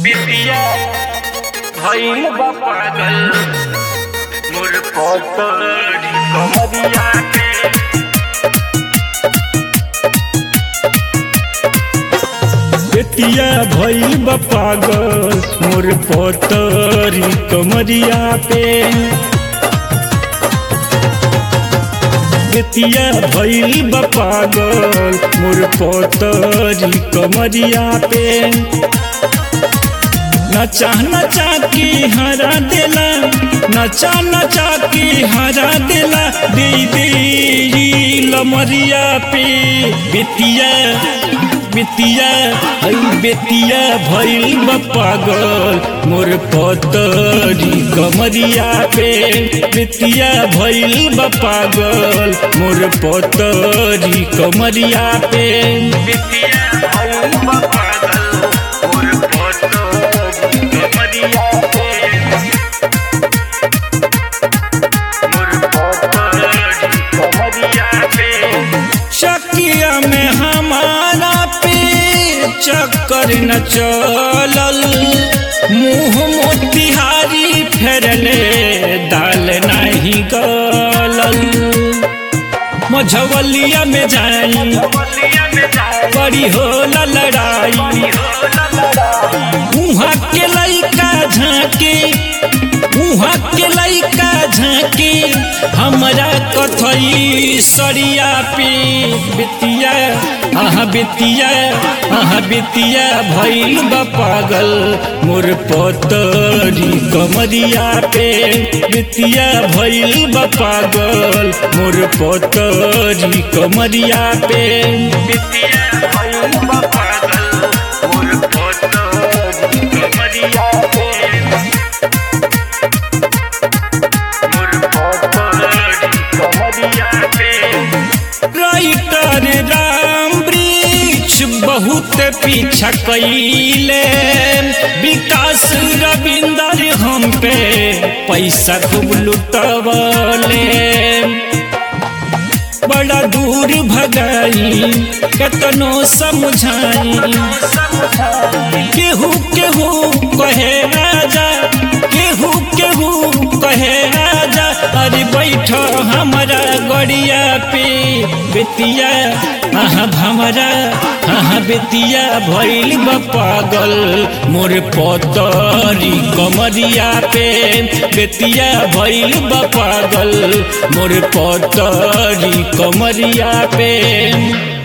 बिटिया भइल बा पागल मोर पतरी कमरिया के बेटिया भइल बा पागल मोर पतरी कमरिया पे बेटिया भइल बा पागल मोर पतरी कमरिया पे नचा नचा के हरा देला नचा नचा के हरा देला दे दे लमरिया पे बेटिया बेटिया हई बेटिया भइल बा पागल मोर पतरी कमरिया पे बेटिया भइल बा पागल मोर पतरी कमरिया पे बिटिया भइल बा पागल मोर पतरी कमरिया के मोर पतरी कमरिया के चकिया में हमारा पे चक्कर न चलल मुंह मोतिहारी फेरले दाल नहीं गलल मझवलिया में जाई बलिया में जाए बड़ी होला लड़ाई होला लड़ाई उहाँ के लइका झांके उहाँ के लइका झांके हमरा कथई सरिया पे बेतिया आहा बेतिया आहा बेतिया भइल बा पागल मोर पतरी कमरिया पे बेतिया भइल बा पागल मोर पतरी कमरिया पे बिटिया भइल बा पागल मोर पतरी कमरिया के मोर पतरी कमरिया के राइटर राम वृक्ष बहुत पीछा कैले विकास रविंदर हम पे पैसा खूब लुटवले बड़ा दूर भगाई कतनो समझाई केहू केहू कहे राजा केहू केहू कहे राजा अरे बैठ हमारा गड़िया पे बेतिया आहा भमरा आहा बेतिया भइल बा पागल मोर पतरी कमरिया पे बेतिया भइल बा पागल मोर पतरी कमरिया पे